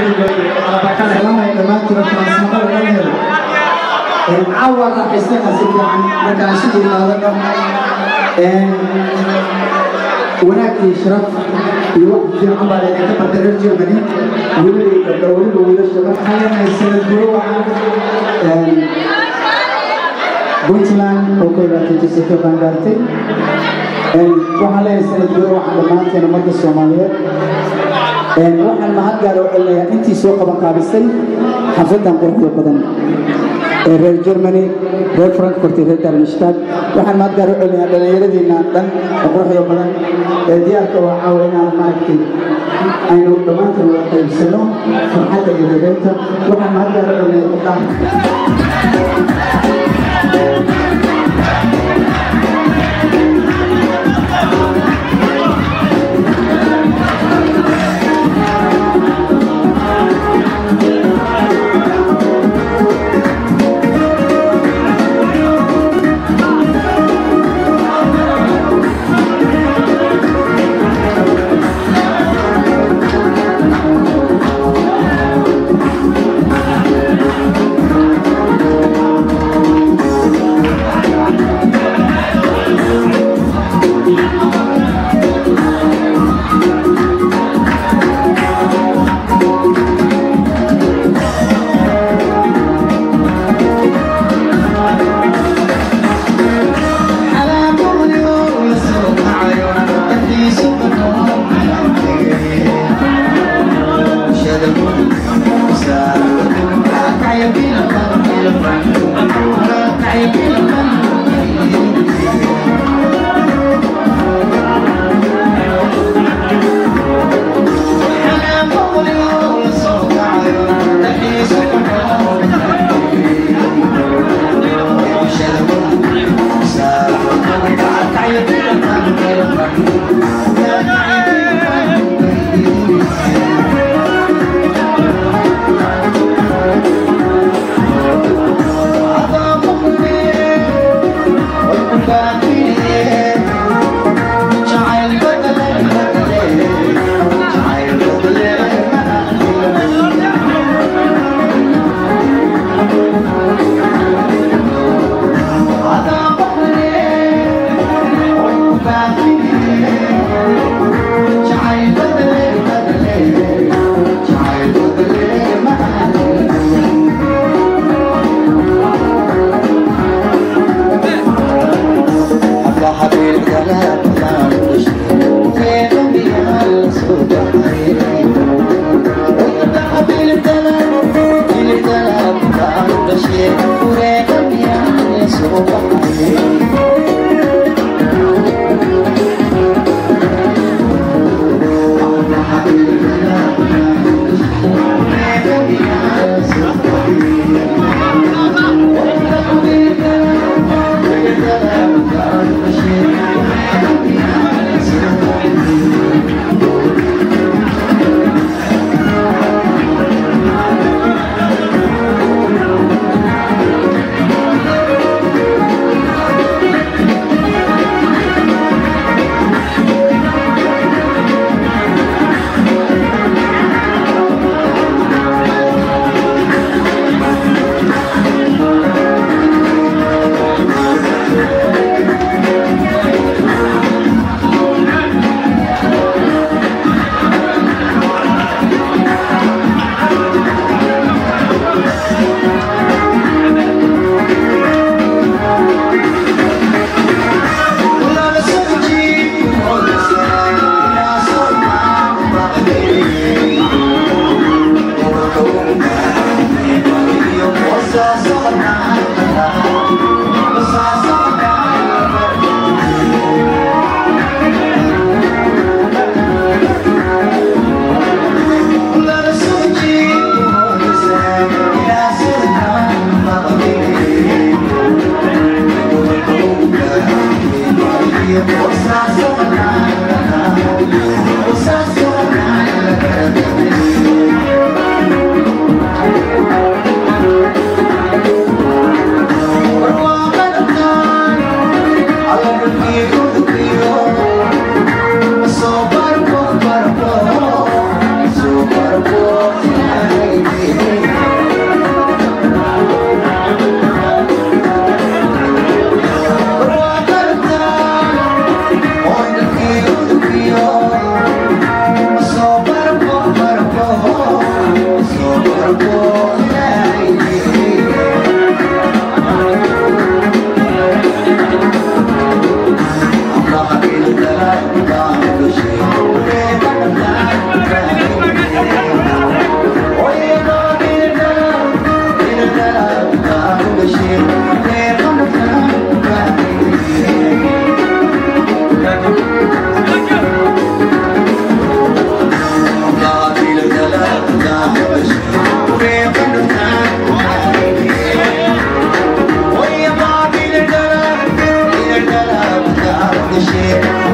salaamay dhammaantiin transmada laga helo caawa raaxaysana si fiican markaan isu imaadano wanaag iyo sharaf iyo wax fiican baa laydinka bartay reer germany weliba iyo gabdho weliba wiilasha waxaan leenahay sanad guuro waxaan puntland oo ka ilaatay jasiirka baan gaartay waxaan leeyahay sanad guuro waxaan dhammaanteen ummadda soomaaliyeed waxaan mahad gaar oo celinayaa intii soo qaban qaabisay xafladan quruxda badan ee reer germany reer frankfurt iyo reer darmstadt waxaan mahad gaar u celinayaa dhallinyaradiina dhan oo quruxda badan ee diyaarka oo caawa inaan maaragtay aynu dhammaanteen wada qaybsano farxadda iyo reereynta waxaan mahad gaar u celinayaa gabdhaha Yeah.